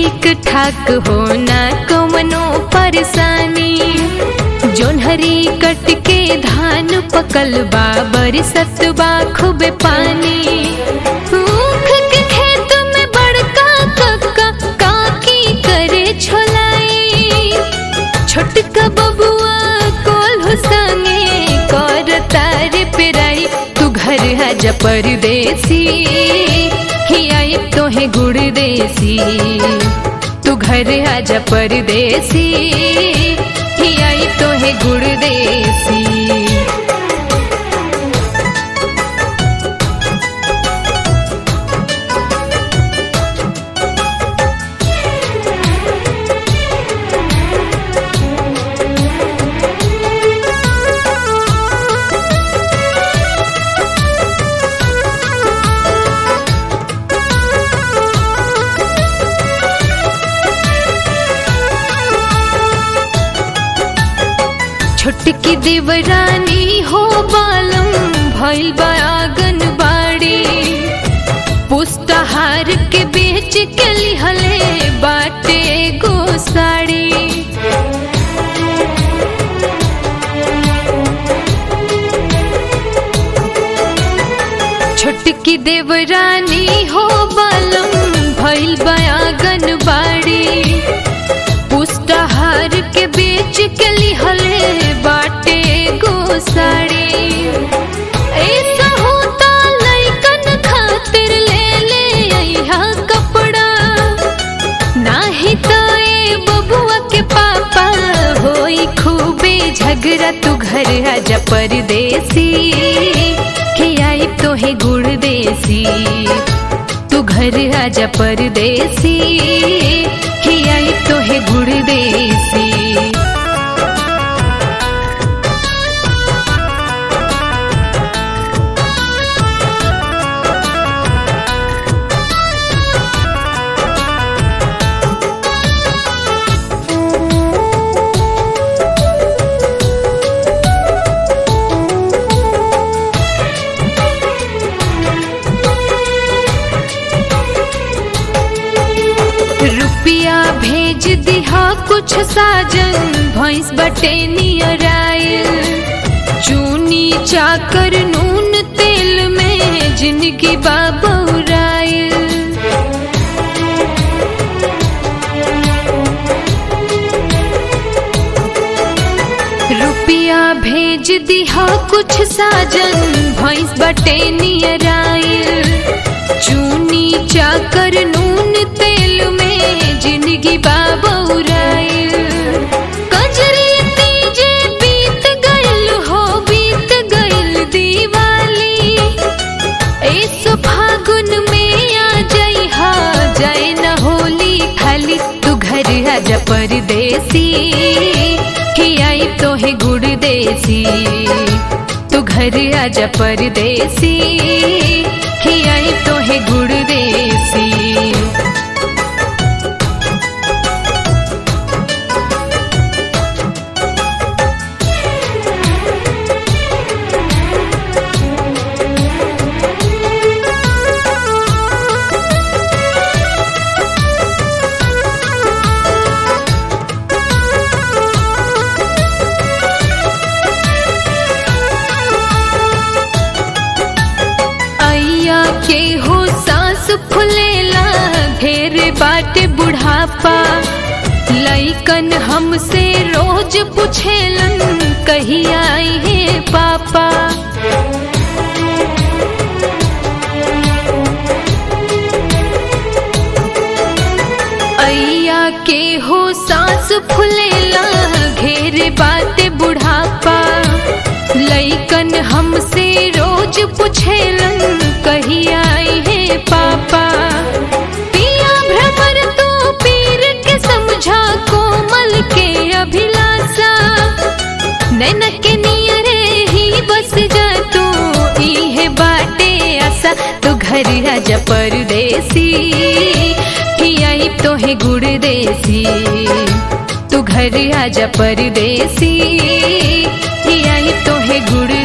ठीक ठाक होना कवनो परेशानी जोन्हरी कट के धान पकल बा बरसत बा खूब पानी ऊख के खेत में बड़का कक्का काकी करे छोलाई छोटका बबुआ कोल्हू संगे कर तारे पेराई तू घर आजा परदेसी ही आई तोहे गुड़ देसी तू घर आजा परदेसी ही आई तोहे गुड़ देसी छोटकी देवरानी हो बालम भइल बा आंगन बाड़ी पुष्टाहार के बेच के लिहले बाटे गो साड़ी छोटकी देवरानी हो बालम भइल बा आंगन बाड़ी पुष्टाहार के बेच के लिहले बाटे गो साड़ी ऐसा होता लइकन खातिर ले ले अइहा कपड़ा नाही तो ए बबुआ के पापा होई खूबे झगड़ा तू घर आजा परदेसी खियाई तोहे गुड़ देसी तू घर आजा परदेसी खियाई तोहे गुड़ देसी रुपिया भेज दिहा कुछ साजन भैंस बटे नियर आयल चूनी चाकर नून तेल में जिंदगी बाबूरायल रुपिया भेज दिहा कुछ साजन भैंस बटे नियर आयल चूनी चाकर नून तेल में जिंदगी बाबूरायल कजरी तीजे बीत गइल हो बीत गइल दिवाली इस फागुन में आ जाई हा जाए न होली खाली तू घर आजा परदेसी खियाई तोहे गुड़ देसी तू घर आजा परदेसी खियाई तोहे गुड़ देसी अइया के हो सांस फुलेला ढेर बाटे बुढ़ापा लइकन हमसे रोज पूछेलन कही आई है पापा अइया के हो सांस फुलेला घेर बाटे बुढ़ापा लइकन हमसे रोज पूछेलन कही आई है पापा पिया भ्रमर तू पीर के समझा कोमल के अभिलाषा नैन के नियरे ही बस जा तू इहे बाटे आशा तू घर आजा परदेसी खियाई तोहे गुड़ देसी तू घर आजा परदेसी खियाई तोहे गुड़